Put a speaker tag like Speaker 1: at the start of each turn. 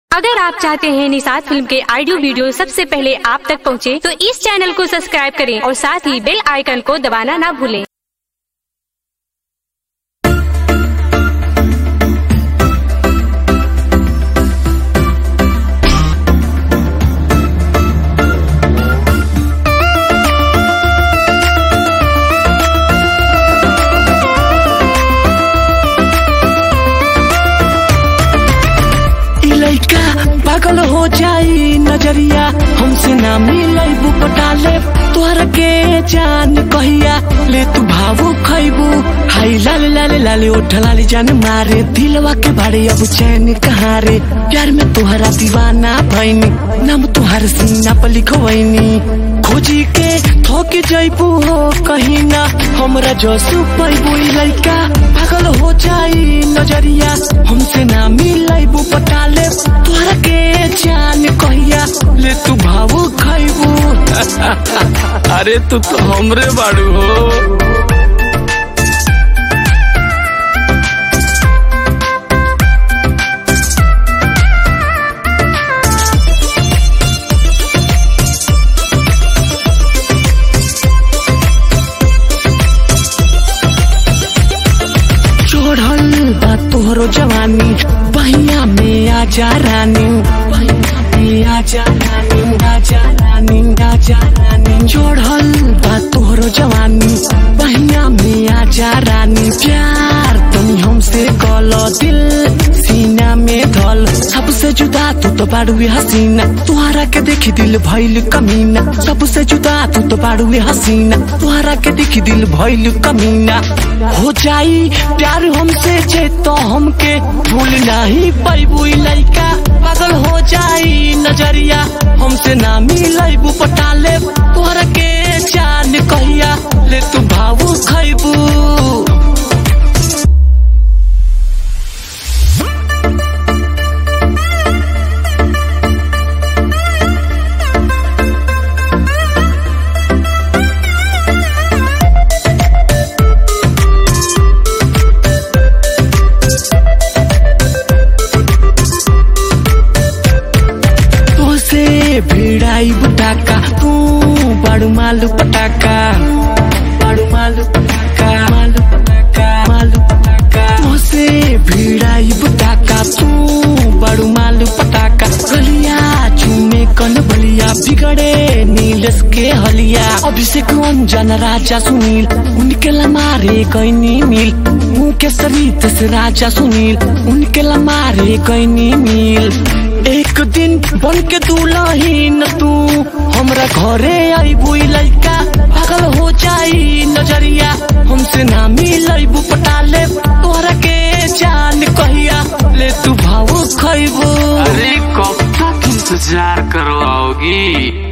Speaker 1: अगर आप चाहते हैं निषाद फिल्म के ऑडियो वीडियो सबसे पहले आप तक पहुंचे, तो इस चैनल को सब्सक्राइब करें और साथ ही बेल आइकन को दबाना ना भूलें।
Speaker 2: इ लइका पागल हो जाई नजरिया हमसे ना मिलई पटाले तोहर के जान कहिया ले तू भावो खैबू हाय लाल लाल लाल ओठ लाली जान मारे दिलवा के भाड़े अब चैन कहाँ रे प्यार में तोहरा दीवाना भैनी नाम तुहार सीना पर लिखवैनी खोजी के थोक जैबू हो कहीं ना हमरा जसू पैबू इ लइका पागल हो जाई नजरिया हमसे ना मिलैबू पटाले तोहरा के जान कहिया ले तू भावो खैबू अरे तू तो हमरे बाड़ू हो चढ़ल बा तोहरो जवानी बहिया में आजा रानी बहिया में आजा रानी आजा रानी आजा रानी चढ़ल बा तोहरो जवानी बहिया में आजा रानी प्यार तनी हमसे कल दिल सीना में धल सबसे जुदा तू तो बाड़ुए हसीना तुहरा के देखी दिल भइल कमीना सबसे जुदा तू तो बाड़ुए हसीना तुहरा के देखी दिल भइल कमीना हो जाई प्यार हमसे जे तो हमके भूल नहीं पैबू इ लइका पागल हो जाई नजरिया हमसे ना मिलैबू पटाले तोहरा के जान कहिया ले तू भावू खैबू तोसे भिड़ाई बुटाका तू बड़ू मालू पटाका बड़ू मालू पटाका मालू पटाका मालू पटाका तोसे भिड़ाई बुटाका तू बड़ू मालू पटाका गलिया चूमे कन बलिया बिगड़े नीलस के हलिया अभिषेक अंजन राजा सुनील उनके लमारे कैनी मिल उनके सरित से राजा सुनील उनके लमारे कैनी मिल एक दिन बन के दुलहीन तू हमरा घरे आईबू इ लइका पागल हो जाई नजरिया हमसे ना मिलैबू पटाले तोहरा के जान कहिया ले तू भाव खैबू
Speaker 3: अरे कब तक इंतजार करवाओगी